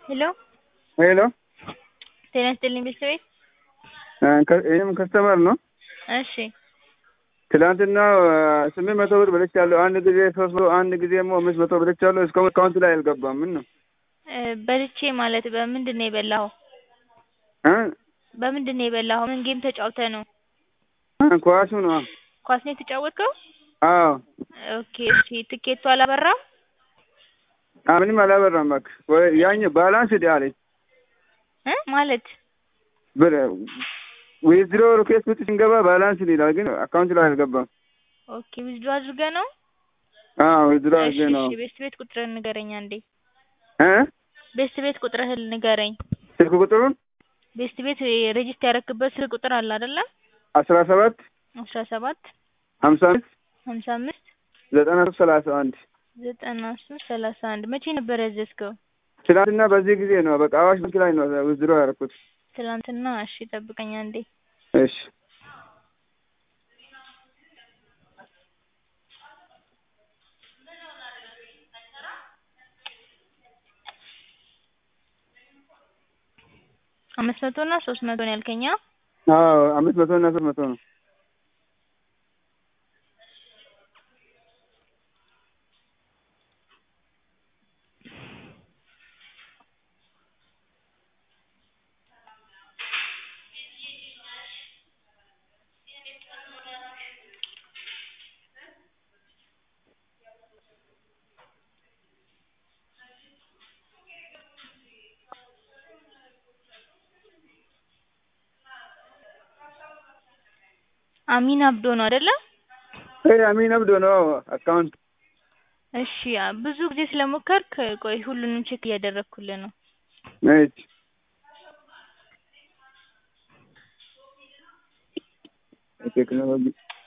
ሄሎ ሄሎ ጤና ይስጥልኝ ቤተሰቤት ይህም ከስተመር ነው። እሺ ትላንትና ስምንት መቶ ብር በልቻለሁ። አንድ ጊዜ ሶስት መቶ አንድ ጊዜ ደግሞ አምስት መቶ በልቻለሁ። እስካሁን አካውንት ላይ አልገባም። ምን ነው እ በልቼ ማለት በምንድን ነው የበላኸው? እ በምንድን ነው የበላኸው? ምን ጌም ተጫውተህ ነው? ኳሱ ነው። ኳስ ነው የተጫወትከው? አዎ ኦኬ እሺ ትኬቱ አላበራም? አ ምንም አላበራም። እባክህ ወይ ያኝ ባላንስ ዲ አለኝ እ ማለት ብር ዊዝድሮ ሪኩዌስት ውስጥ ስንገባ ባላንስ ይላል፣ ግን አካውንት ላይ አልገባም። ኦኬ ዊዝድሮ አድርገህ ነው? አዎ ዊዝድሮ እሺ አድርጌ ነው። እሺ ቤስት ቤት ቁጥርህን ንገረኝ አንዴ። እ ቤስት ቤት ቁጥርህን ንገረኝ። ስልክ ቁጥሩን ቤስት ቤት ሬጂስተር ያደረክበት ስልክ ቁጥር አለ አይደለ? አስራ ሰባት አስራ ሰባት ሀምሳ አምስት ሀምሳ አምስት ዘጠና ሶስት ሰላሳ አንድ ዘጠና ሶስት ሰላሳ አንድ መቼ ነበር ያዘዝከው? ትናንትና በዚህ ጊዜ ነው። በቃ አዋሽ ባንክ ላይ ነው ዊዝድሮ ያደረኩት። ትላንትና። እሺ ጠብቀኝ አንዴ። እሺ አምስት መቶ እና ሶስት መቶ ነው ያልከኝ? አ? አዎ አምስት መቶ እና ሶስት መቶ ነው። አሚን አብዶ ነው አይደለ? ይሄ አሚን አብዶ ነው አካውንት። እሺ አ- ብዙ ጊዜ ስለሞከርክ ቆይ ሁሉንም ቼክ እያደረግኩልህ ነው። እሺ ቴክኖሎጂ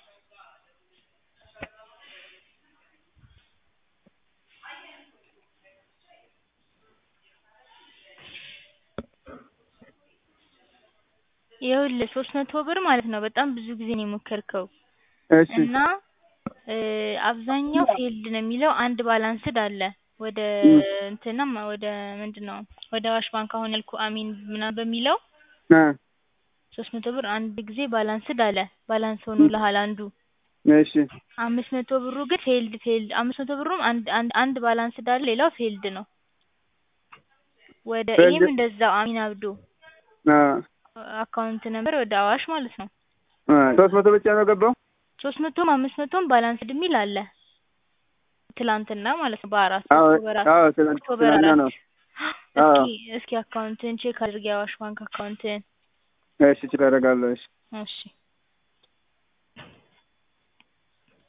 ይኸውልህ ሶስት መቶ ብር ማለት ነው በጣም ብዙ ጊዜ ነው የሞከርከው እሺ እና እ አብዛኛው ፌልድ ነው የሚለው አንድ ባላንስድ አለ ወደ እንትናም ወደ ምንድን ነው ወደ አዋሽ ባንክ አሁን ያልኩህ አሚን ምናምን በሚለው እ ሶስት መቶ ብር አንድ ጊዜ ባላንስድ አለ ባላንስ ሆኖልሃል አንዱ እሺ አምስት መቶ ብሩ ግን ፌልድ ፌልድ አምስት መቶ ብሩም አንድ አንድ አንድ ባላንስድ አለ ሌላው ፌልድ ነው ወደ ፌልድ- ይሄም እንደዛው አሚን አብዶ አ አካውንት ነበር ወደ አዋሽ ማለት ነው አ ሶስት መቶ ብቻ ነው ገባው። ሶስት መቶም አምስት መቶም ባላንስድ የሚል አለ ትላንትና ማለት ነው በአራት አዎ ኦክቶበር አራት አዎ ትናንት ኦክቶበር ትናንትና አራት ነው። እስኪ አዎ እስኪ አካውንትን ቼክ አድርግ የአዋሽ ባንክ አካውንትን እሺ ቼክ አደርጋለሁ። እሺ እሺ